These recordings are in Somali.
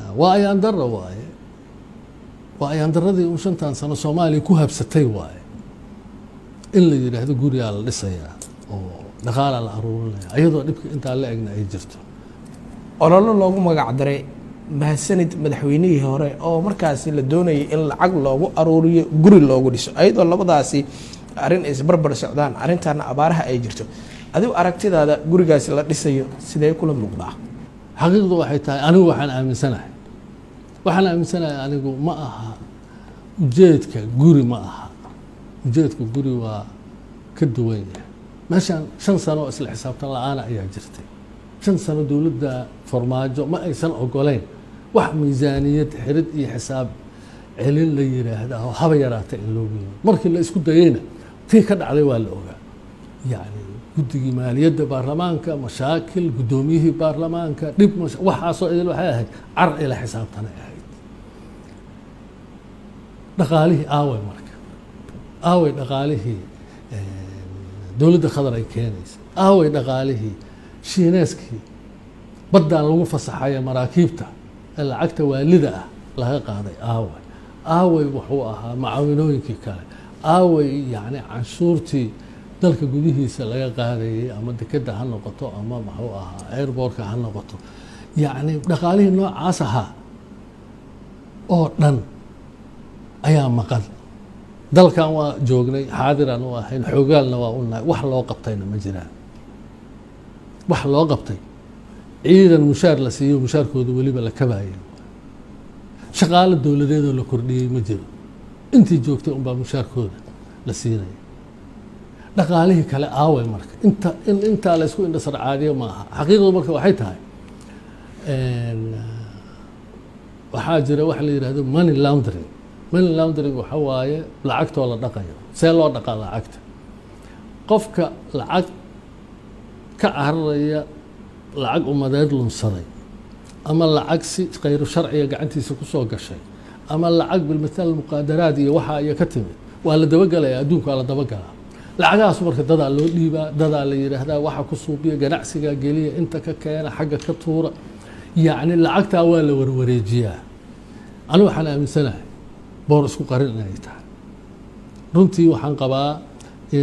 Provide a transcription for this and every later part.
waa ayaan darra waaye waa ayaan darradii un shantan sano soomaaliya ku habsatay waaye in la yidhaahdo gurigaa la dhisayaa oo dhaqaalaa la aruurinaya ayadoo dhibka intaa la egna ay jirto ololo loogu magac daray mahadsanid madaxweynihii hore oo markaasi la doonayay in lacag loogu aruuriyo guri loogu dhiso ayadoo labadaasi arrin ay isbarbar socdaan arrintaana abaaraha ay jirto adigu aragtidaada gurigaasi la dhisayo sidee kula muuqdaa xaqiiqdu waxay tahay anigu waxaan aaminsanahay waxaan aaminsanahay anigu ma aha ujeedka guri ma aha ujeedka guri waa ka duwan yahay meeshaan shan sano oo isla xisaabtan la-aana ayaa jirtay shan sano dowladda farmaajo ma aysan ogoleyn wax miisaaniyad xirid iyo xisaab celin la yiraahda oo haba yaraata in loogu yimi markii la isku dayeyna tii ka dhacday waa la ogaa yani guddigii maaliyadda baarlamaanka mashaakil guddoomiyihii baarlamaanka dhib waxaasoo idil waxay ahayd car ila xisaabtanay ahayd dhaqaalihii aaway marka aaway dhaqaalihii dowladda khadar ay keenaysa aaway dhaqaalihii shiineeskii baddaan lagu fasaxaya maraakiibta ee lacagta waalida ah laga qaaday aaway aaway wuxuu ahaa macaawinooyinkii kale aaway yani canshuurtii dalka gudihiisa laga qaadayay ama dekeda ha noqoto ama muxuu ahaa airbortka ha noqoto yacni dhaqaalihii noocaas ahaa oo dhan ayaa maqan dalkan waa joognay xaadiraan u ahayn xoogaalna waa u nahay wax loo qabtayna ma jiraan wax loo qabtay ciidan mushaar la siiyo mushaarkooda weliba la kabaaya shaqaalo dowladeedoo la kordhiyey ma jiro intii joogtay unbaa mushaarkooda la siinaya dhaqaalihii kale aaway marka inta in intaa la isku indhasar caadiyo ma aha xaqiiqdu marka waxay tahay waxaa jira waxa la yidhahdo money laundering money laundering waxa waaye lacagtoo la dhaqayo see loo dhaqaa lacagta qofka lacag ka cararaya lacag umadeed lunsaday ama lacag si khayru sharciga gacantiisa kusoo gashay ama lacag bilmatal muqaadaraad iyo waxa iyo ka timid waa la dabagelaya adduunka waa la dabagalaa lacagahaas marka dadaa loo dhiibaa dadaa la yidhaahdaa waxa ku suubiya ganacsiga geliya inta ka keena xagga ka tuura yacni lacagtaa waa la warwareejiyaa anigu waxaan aaminsanahay boor isku qarin inay tahay runtii waxaan qabaa in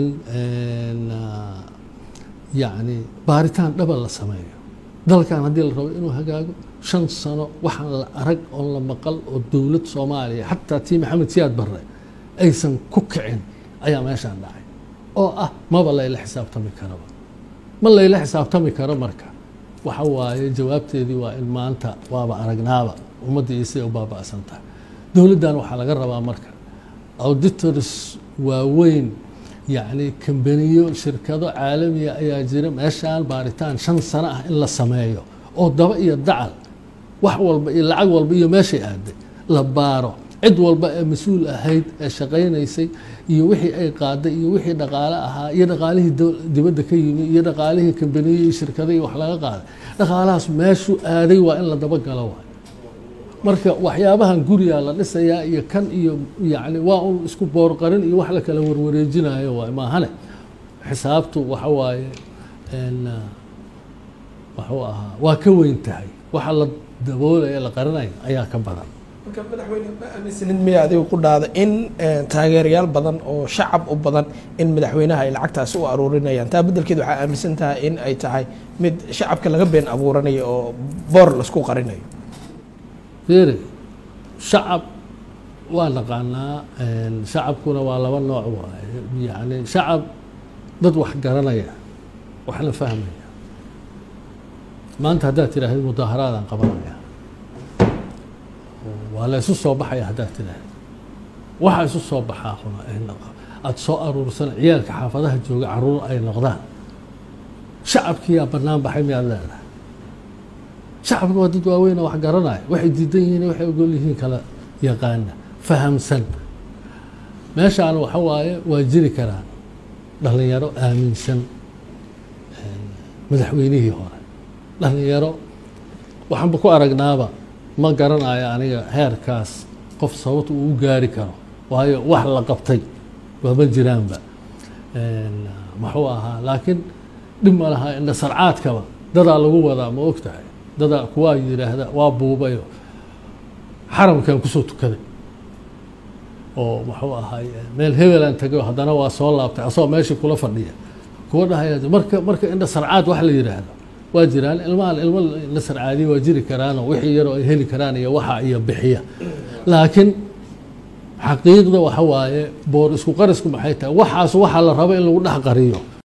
yacni baaritaan dhaba la sameeyo dalkan haddii la rabo inuu hagaago shan sano waxaan la arag oon la maqal oo dowlad soomaaliya xataa tii maxamed siyaad barre aysan ku kicin ayaa meeshaan dhacay oo ah maba layla xisaabtami karaba ma layla xisaabtami karo marka waxa waaye jawaabteedii waa in maanta waaba aragnaaba ummadda iyo siday u baaba'san tahay dowladdan waxaa laga rabaa marka auditors waaweyn yacni kambaniyo shirkado caalamiya ayaa jira meeshaan baaritaan shan sano ah in la sameeyo oo daba iyo dacal wax walba iyo lacag walba iyo meeshay aaday la baaro cid walba ee mas-uul ahayd ee shaqaynaysay iyo wixii ay qaaday iyo wixii dhaqaale ahaa iyo dhaqaalihii dibadda ka yimi iyo dhaqaalihii kambaniyo iyo shirkado iyo wax laga qaaday dhaqaalahaas meeshuu aaday waa in la dabagalo waay marka waxyaabahan gurigaa la dhisayaa iyo kan iyo yani waa un isku boorqarin iyo wax la kala warwareejinayo waay maahane xisaabtu waxa waaye waxuu ahaa waa ka weyn tahay waxa la daboolaya la qarinayo ayaa ka badan marka madaxweyne ma aaminsanid miya adiga ku dhaada in taageerayaal badan oo shacab u badan in madaxweynaha ay lacagtaasi u aruurinayaan taa beddelkeed waxaa aaminsan tahay in ay tahay mid shacabka laga been abuuranayo oo boor laisku qarinayo fiiri shacab waa naqaanaa shacabkuna waa laba nooc waaye yani shacab dad wax garanaya waxna fahmaya maanta haddaad tidhaahdo mudaaharaadaan qabanaya waa la isu soo baxaya haddaad tidhaahdo waxa isu soo baxaa huna aada soo aruursan ciyaalka xaafadaha jooga caruur ay noqdaan shacabkiyaa bannaan baxay miyaad leedahay shacabka waa dad waaweyn oo wax garanaya waxay diidan yihiin waxay ogol yihiin kala yaqaana fahamsan meeshaan waxa waaye waa jiri karaan dhalinyaro aaminsan madaxweynihii hore dhalinyaro waxaanba ku aragnaaba ma garanayo aniga heerkaas qof sababta uu u gaari karo waayo wax la qabtay waama jiraanba muxuu ahaa laakiin dhib ma laha indha sarcaadkaba dadaa lagu wadaa ma og tahay dadaa kuwaa yidhaahda waa buubayo xaramkan kusoo tukaday oo muxuu ahaay meel hebelaan tagay haddana waa soo laabtay asagoo meeshii kula fadhiya kuwa dhahaya marka marka indha sarcaad wax la yidhaahdo waa jiraan ilmahan ilmo indha sarcaadiya waa jiri karaanoo wixii yaroo ay heli karaan iyo waxa iyo bixiya laakiin xaqiiqda waxa waaye boor isku qarisku maxay tahay waxaas waxaa la rabo in lagu dhex qariyo